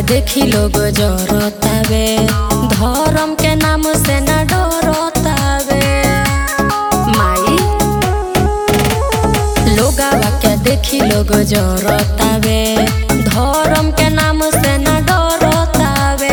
देखी लोग जरतावे धर्म के नाम से न डरतावे माई लोगावा के देखी लोग जरतावे धर्म के नाम से न डरतावे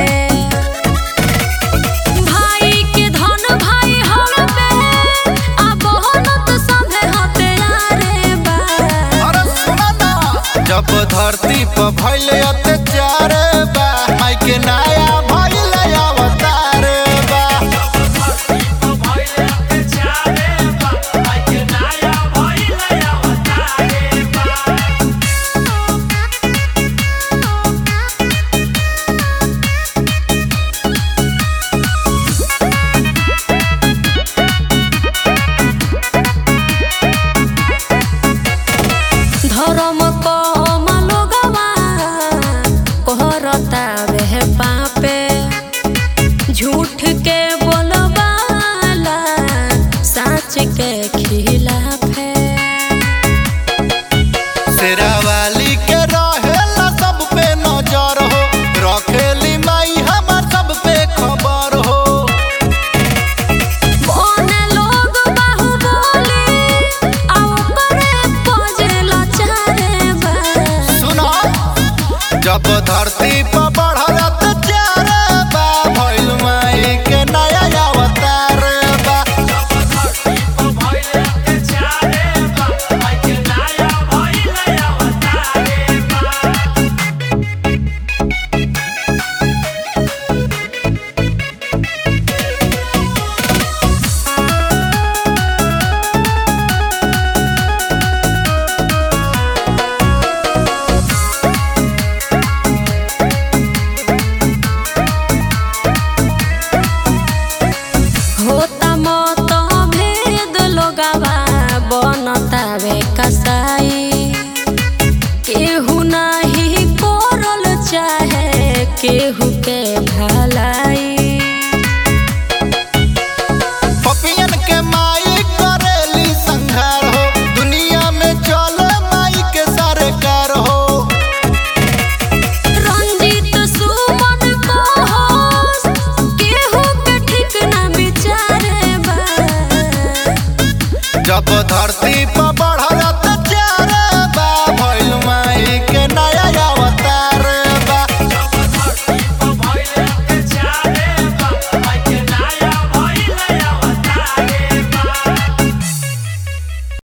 भाई के धन भाई हड़पे आ बहनत सभे हत्यारे बा अरे सुना ना जब धरती पर भइल अत्याचार बा माई के नया भइल अवतार बा धर्म कम लोगवा कहरतावे पापे झूठ के बोलबाला सच के खिलाफे शेरावाली के रहेला सब पे नजर हो रखेली माई हमर सब पे खबर हो ओने लोग बाहुबली आ ओकरे पजेला चारे बा सुना जब धरती पर बढ़ल अत्याचार बा भइल माई के नया अवतार बा होता मत भेद लोगवा बनतावे कसाई केहू नाही करल चाहे केहू के भलाई पपियन के माई करेली संघार हो दुनिया में चले माई के सरकार हो रंजित सुमन कहस केहू के ठीक ना विचारे बा जब धरती पर